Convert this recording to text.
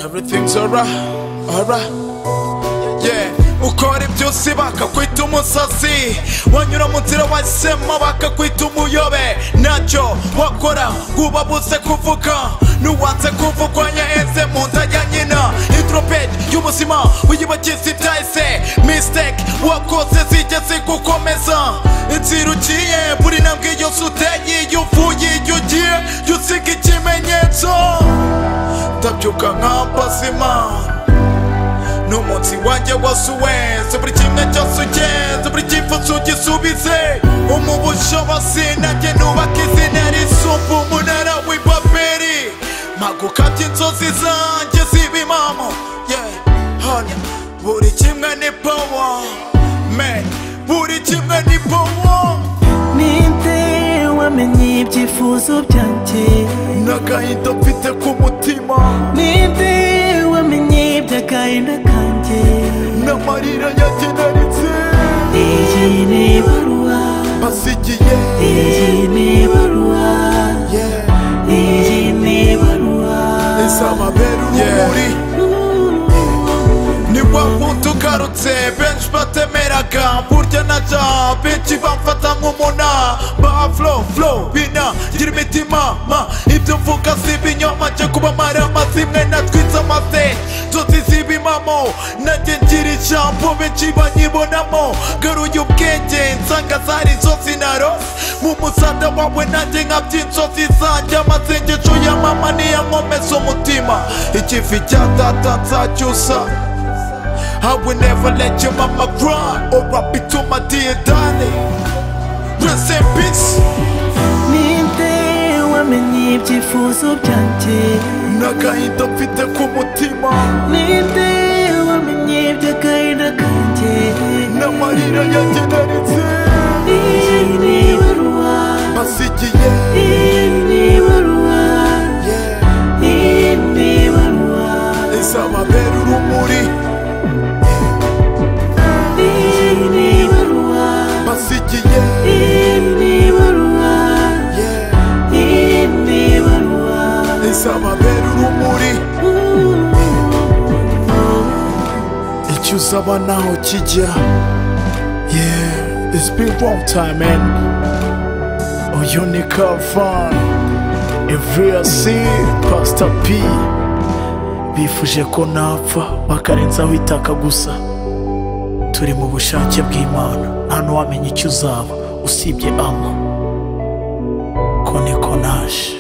everything's alright, alright. Yeah, ukora ibyusi bakakwita umusazi wanyura mu nzira wahisemo bakakwita umuyobe ntacyo wakora ngo ubabuze kuvuga nuwanze kuvugwanya ese mu nda ya nyina introped y'ubuzima uyibagize ibyahise mistake wakoze zigeze gukomeza inzira ugiye buri ntambwe yose uteye iyo uvuye iyo ugiye jya usiga ikimenyetso ndabyuka nk'abazima n'umunsi wanjye wose uweze buri kimwe cyose ugenze buri cyifuzo ugisubize umubusho basinage nubaka izina risumba umunara w'ipaperi mpagukabye inzozi zanjye ziba impamo yeah, hano buri kimwe ni power man buri kimwe ni power ninde wamenye ibyifuzo byanjye n'agahinda mfite ku mutima ninde wamenye iby'agahinda kanjye n'amarira yageneritse iyi ni ibaruwa basigiye iyi ni ibaruwa yeah. iyi ni ibaruwa izababera urumuri ni wa wundi ugarutse benshi batemeraga burya na ja benshi bamfata nk'umuna ba flo flo bina gira imitima ma ibyo mvuga si ibinyoma cyo kuba marama zimwe natwitse amase nzozi ziba impamo nanjye ngira ijambo benshi banyibonamo garuye ubwenge nsanga zari inzozi narose mu musada wawe nanjye nkabya inzozi zanjye amasengesho ya mama niyo nkomeza umutima ikivi cya data nzacyusa I will never let your mama cry or I'll be to my dear darling. Rest in peace. ninde wamenye ibyifuzo byanjye N'agahinda mfite ku mutima ninde wamenye iby'agahinda kanjye n'amarira yageneritse iyi ni ibaruwa basigiye. iyi ni ibaruwa Yeah. iyi ni ibaruwa Izababera urumuri basigiye. Yeah. Izababera urumuri icyo uzaba naho kijya. Yeah, it's been long time man. Uyu ni Kavani. Evriyasi Pasita P bifuje ko napfa bakarenzaho itaka gusa turi mu bushake bw'Imana nta n'uwamenya icyo uzaba usibye ama ko niko naje